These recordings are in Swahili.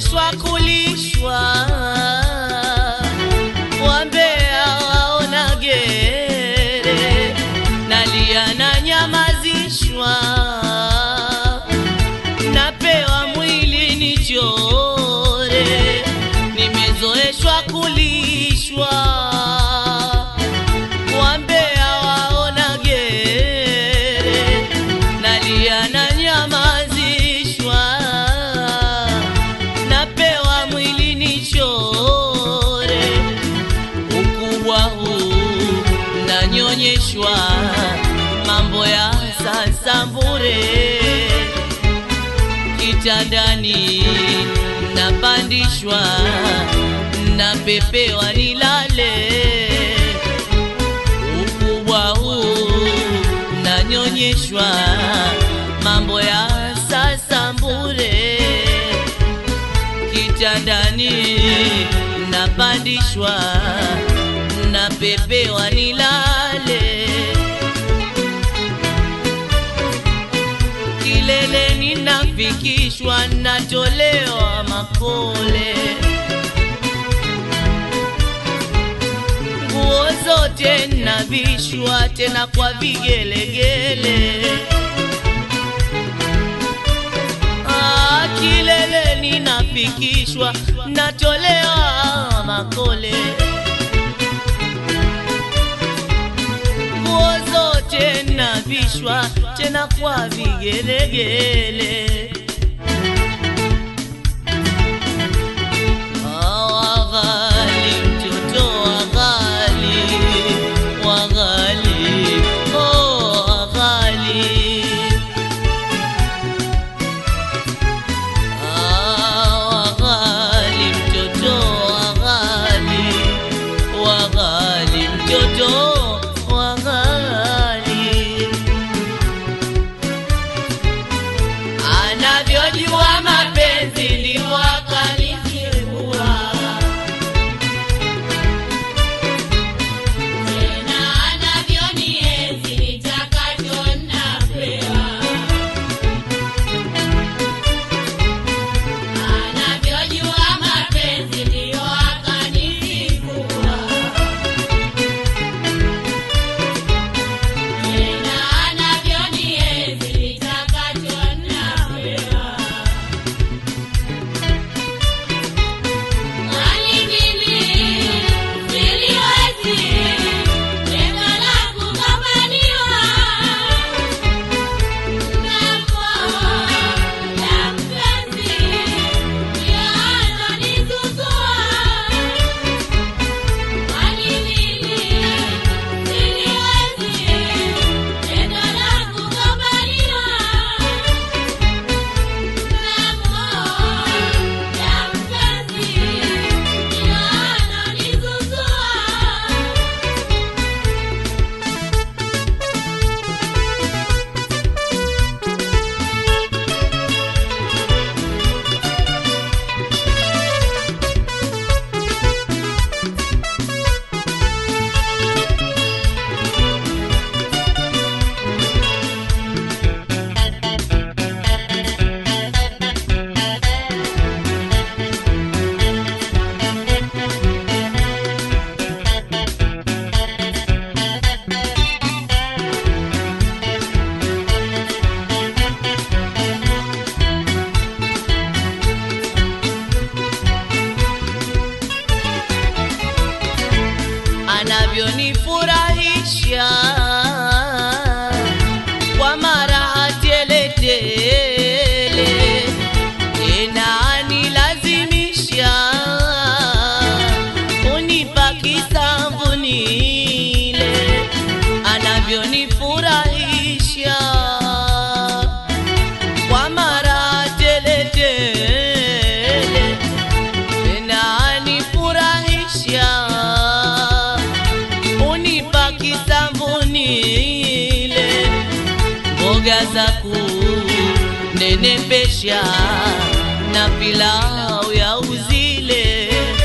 nimezoeshwa kulishwa wambea waona gere nalia na nyamazishwa napewa mwili nichore nimezoeshwa kulishwa wambea waona gere nalia na nyamazishwa napewa mwili nichore ukubwa huu nanyonyeshwa mambo ya sasa bure kitandani napandishwa napepewa nilale ukubwa huu nanyonyeshwa mambo ya sasa bure kitandani napandishwa napepewa nilale kileleni nafikishwa natolewa makole nguo zote navishwa tena kwa vigelegele Ah, kileleni nafikishwa natolewa makole nguo zote navishwa tena kwa vigelegele Ah, waghali mtoto waghali waghali oh waghali Ah, waghali mtoto waghali waghali mtoto waghali anavyojua mapenzi ndivyo akanifungua Tena anavyonienzi nitakacho napewa. Anavyojua mapenzi ndiyo akanifungua. Tena anavyonienzi nitakacho napewa. Kwani mimi siliwezi tendo la kugombaniwa Ngapo la mpenzi ndio anonizuzua. Kwani mimi siliwezi tendo la kugombaniwa Ngapo la mpenzi ndio anonizuzua. anavyonifurahisha kwa mara teletele tena anilazimisha unipa kisamvu nile anavyonifurahisha kwa mara teletele tena anifurahisha unipa kisambunile mboga za kunenepesha na pilau ya uzile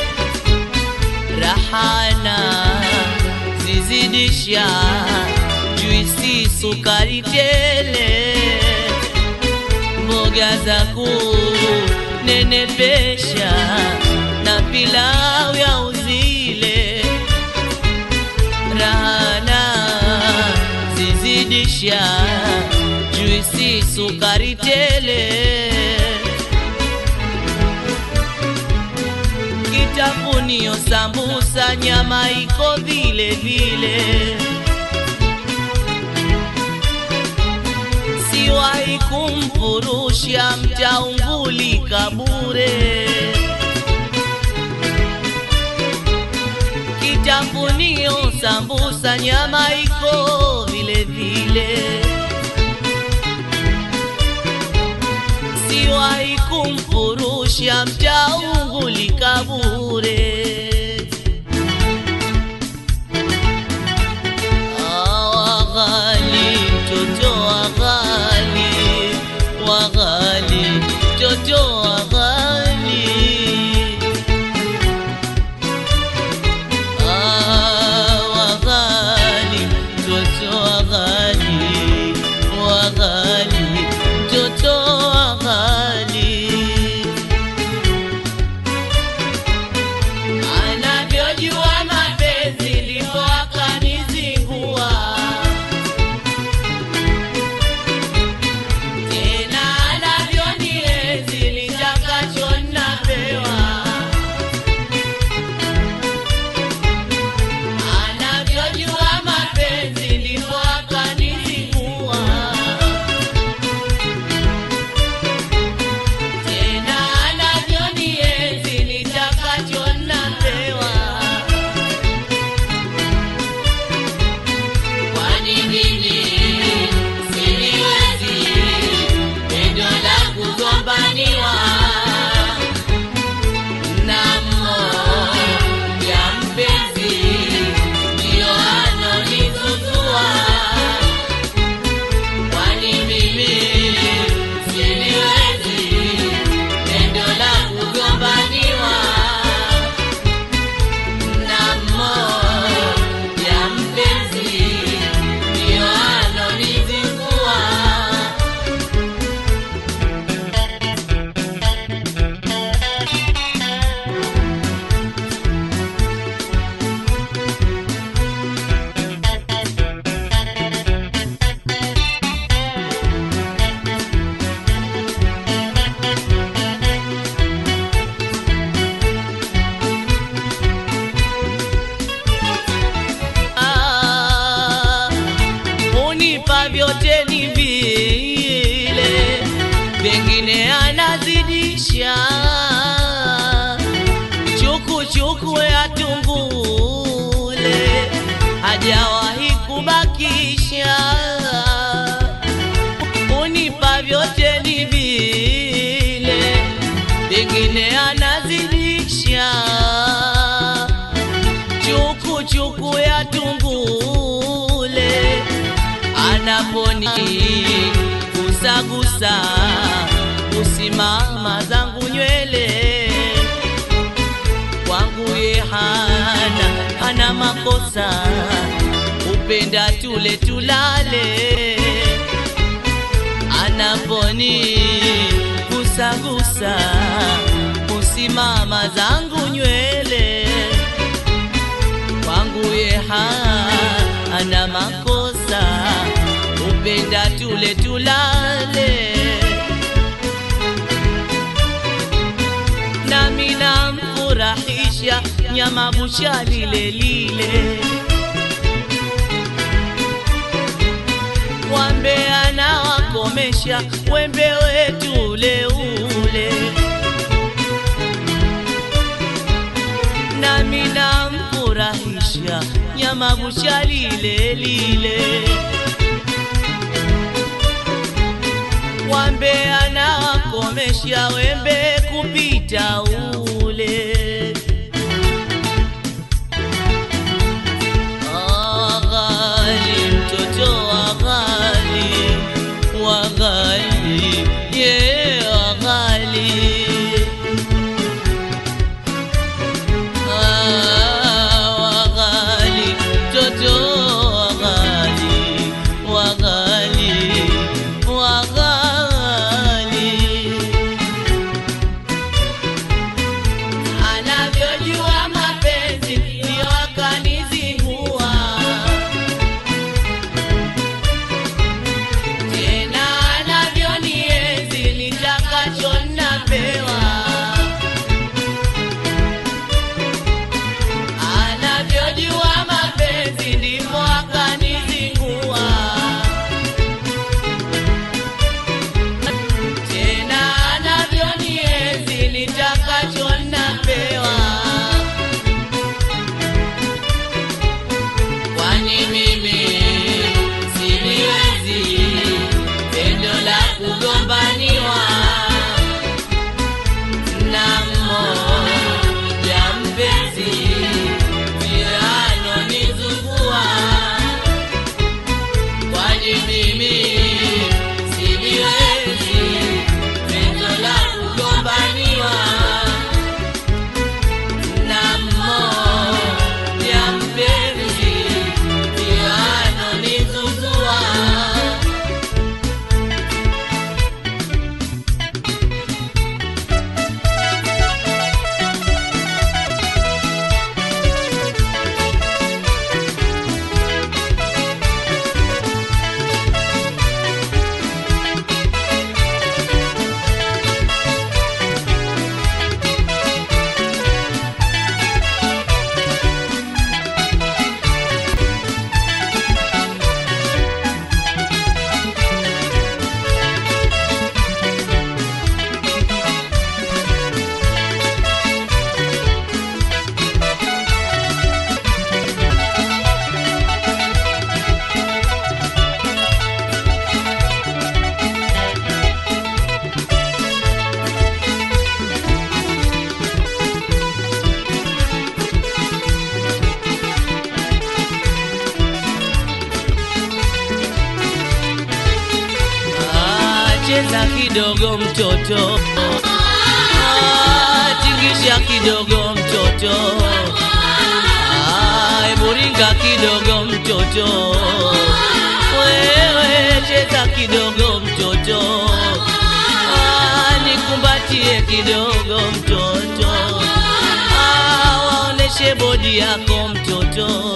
rahana zizidisha juisi sukari tele mboga za nenepesha na pilau ya uzile rahana zizidisha juisi sukari tele kitafunio sambusa nyama iko vile vile siwahi kumfurusha mtaungulika bure kitafunio sambusa nyama iko vile vile siwahi kumfurusha mtaungulika bure waghali mtoto waghali waghali mtoto waghali Ah, waghali mtoto waghali waghali mtoto waghali anavyojua mapenzi ndipo akanizingua tena anavyonienzi nitakacho napewa anavyojua mapenzi ndipo akanizingua tena anavyonienzi nitakacho napewa kwani mimi siliwezi pendo la kugombaniwa na mmoja mpenzi ndio anonizuzua kwani mimi siliwezi pendo la kugombaniwa na mmoja mpenzi ndio anonizingua Ah, unipa vyote ni vile, pengine anazidisha chuku chuku ya tungule, hajawahi kubakisha. Unipa vyote ni vile, pengine anazidisha chuku chuku ya tungule anaponi gusagusa usimama zangu nywele kwangu ye hana hana makosa upenda tule tulale anaponi gusagusa usimama zangu nywele kwangu ye hana makosa upenda tule tulale nami namfurahisha nyama busha lile lile wambe anawakomesha wembe wetu ule ule nami namfurahisha nyama busha lile lile wambe anawakomesha wembe kupita ule Aghali mtoto waghali waghali ye waghali Ah, waghali mtoto waghali waghali waghali kidogo mtoto Ah, tingisha kidogo mtoto Ah, hebu ringa kidogo mtoto wewe cheza kidogo mtoto Ah, nikumbatie kidogo mtoto Ah, waoneshe bodi yako mtoto